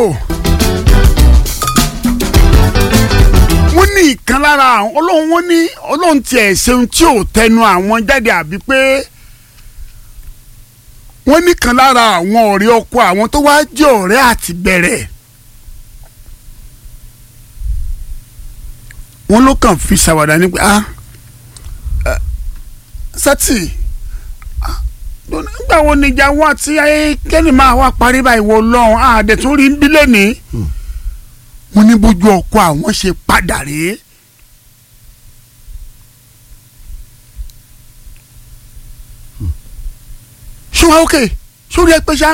wọ́n ní ìkan lára àwọn ọlọ́run wọ́n ní ọlọ́run tiẹ̀ ṣeun tí ò tẹnu àwọn jáde àbí pé wọ́n ní kan lára àwọn ọ̀rẹ́ ọkọ àwọn tó wá jẹ́ ọ̀rẹ́ àti bẹ̀rẹ̀ wọ́n ló kàn fi ṣàwàdà ní pé ah eh, sátì ah, nígbà wo níjà wá tí ayé kẹ́ni máa wá parí báyìí wọ lọ́hùn àdẹ̀tún rí bílẹ̀ ní wọ́n ní bójú ọkọ àwọn ṣe padà rèé. ṣé wàá òkè sórí ẹ pé ṣá.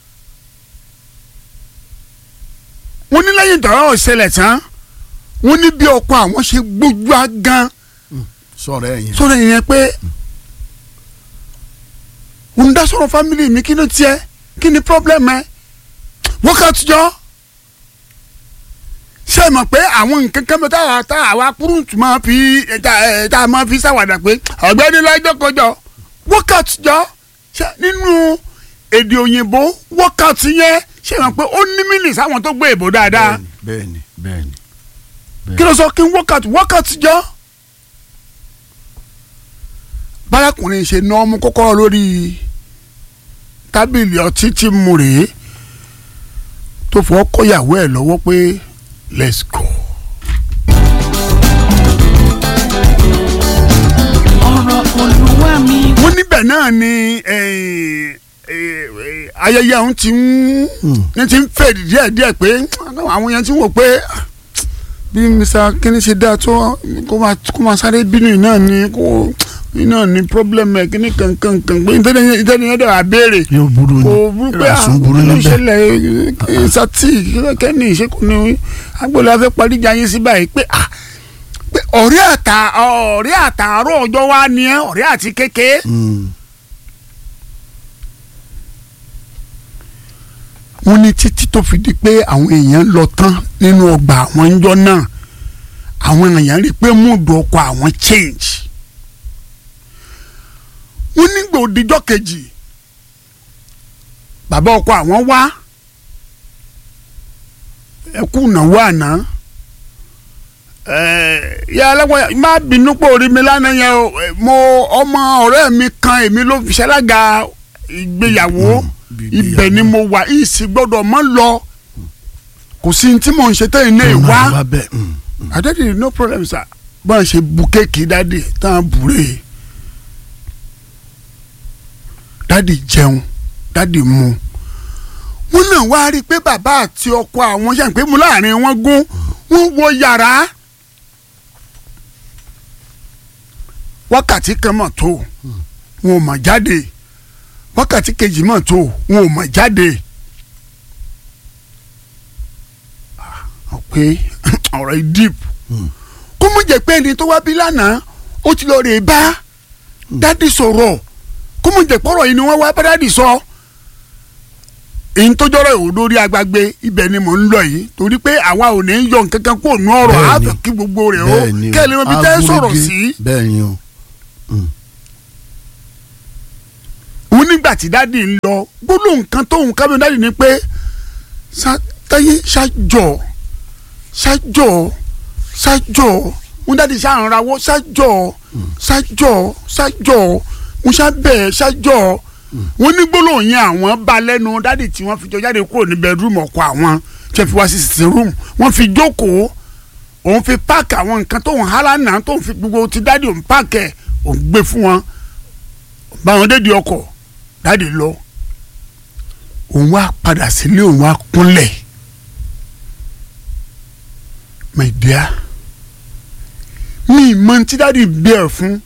wọ́n ní lẹ́yìn ìdọ̀rọ̀ ọ̀sẹ̀lẹ̀ tán wọ́n ní bí ọkọ àwọn ṣe gbójú agan sọ̀rọ̀ ẹ̀ yẹn. sọ̀rọ̀ yẹn pé òun dá sọ̀rọ̀ fámìlì mi kí ló tiẹ̀ kí ni pọ́blẹ́mù ẹ wákàtí jọ ṣé ẹ mọ̀ pé àwọn nǹkan kan bẹ táwa tá àwa kúrúǹtù máa fi tá ẹ, tá a máa fi ṣàwàdà pé ọ̀gbẹ́ni lọ́jọ́ kọjọ wákàtí jọ ṣé nínú èdè òyìnbó wákàtí yẹn ṣé ẹ mọ̀ pé ó ní mílì sáwọn tó gbé èbó dáadáa bẹ́ẹ̀ni bẹ́ẹ̀ni. kí ló sọ kí n wákàtí wákàtí jọ. bárakùnrin ṣe ná ọmú kọ́kọ́rọ́ lórí tábìlì ọtí tí mu rèé tó fọ́ kọ́yàwó ẹ̀ lọ́wọ́ pé let's go. ọ̀rọ̀ olúwa mi. wọ́n níbẹ̀ náà ni eh, eh, eh, ayẹyẹ ọ̀hún ti ń ní ti ń fèdí díẹ̀díẹ̀ pé àwọn yẹn ti ń wò pé ah, bí mr kíní ṣe dáa tó kó máa kó máa sáré bínú yìí náà ni kó yìí náà ni problem ẹ̀ kíní kankan kan pé ìtẹ́ni ìtẹ́ni yẹn dẹ̀ wá béèrè yóò burú ni kò burú pé ìrasùn burú àwọn níbẹ̀. ìṣẹ̀lẹ̀ sátì kẹ́ni ìṣẹ́kù ni agbóòlù afẹ́ parí ìjà yín sí báyìí pé ah pé ọ̀rẹ́ àtà ọ̀rẹ́ àtàárọ̀ ọjọ́ wa ni ẹ́ ọ̀rẹ́ àti kékeré. Mm. wọ́n ní títí tó fi di pé àwọn èèyàn lọ tán nínú ọgbà àwọn ńjọ́ náà àwọn èèyàn rí i pé múùdù ọkọ̀ àwọn change. wọ́n nígbà òdìjọ́ kejì bàbá ọkọ àwọn wá ẹkú ìnáwó àná yà alágbáyà má bínú pé orí mi lánàá yẹn o Eh, mo ọmọ ọ̀rẹ́ mi kan èmi ló fi ṣalága ìgbéyàwó bí ibẹ̀ ni mo wà ìsì gbọ́dọ̀ mọ́ lọ kò sí ní tí mò ń ṣe tẹ́yìn náà wá wá bẹ́ẹ̀. mm. àdẹ́dì no problem sir bá a ṣe bu kéèkì dáàdì tá a bùrè dáàdì jẹun dáàdì mu wọn náà wá rí i pé bàbá àti ọkọ àwọn ṣe ń pé mu láàrin wọn gún wọn wọ yàrá wákàtí kan mọ̀ tó wọn ò mọ̀ jáde wákàtí kejì mọ̀ tó wọn ò mọ̀ jáde. Ah, pé ọ̀rọ̀ yìí deep kó mọ̀ jẹ́ pé ẹni tó wá bí lánàá ó ti lọ rè é bá dádì sọ̀rọ̀ kó mọ̀ jẹ́ pọ̀rọ̀ yìí ni wọ́n wá bá dádì sọ. èyí tó jọrọ ìwò lórí agbágbé ibẹ̀ ni mò ń lọ yìí torí pé àwa ò ní yọ nǹkan kan kó nù ọ̀rọ̀ á Bẹ́ẹ̀ni. fẹ́ kí gbogbo rẹ̀ ó bẹ́ẹ̀ni o. kẹ́lẹ́ mọ́ bí tẹ́ sọ̀rọ̀ Agúrúgé. sí. bẹ́ẹ̀ni o. òun nígbà tí dádì ń lọ gbólóhùn kan tóun kábíyàn dádì ni pé "Ṣá- táyé ṣájọ ṣájọ ṣájọ wọn dádì ṣáàrùn rawọ́ ṣájọ ṣájọ ṣájọ wọn ṣábẹ̀ ṣájọ wọn ní gbólóhùn yẹn àwọn bá lẹ́nu dádì tí wọ́n fi jọ jáde kúrò ní bẹ́ẹ̀rúmù ọkọ àwọn tí wọ́n fi wá sí sitting room wọ́n fi jókòó òun fi páàkì àwọn nǹkan tóun hálà náà tóun fi gbogbo ti dádì òun páàkì ẹ̀ òun gbé fún wọn báwọn dédìí ọkọ̀ dáàdi lọ òun wá padà sílé òun wá kúnlẹ̀ my dear mi mọ tí dáàdi bẹ̀rẹ̀ fún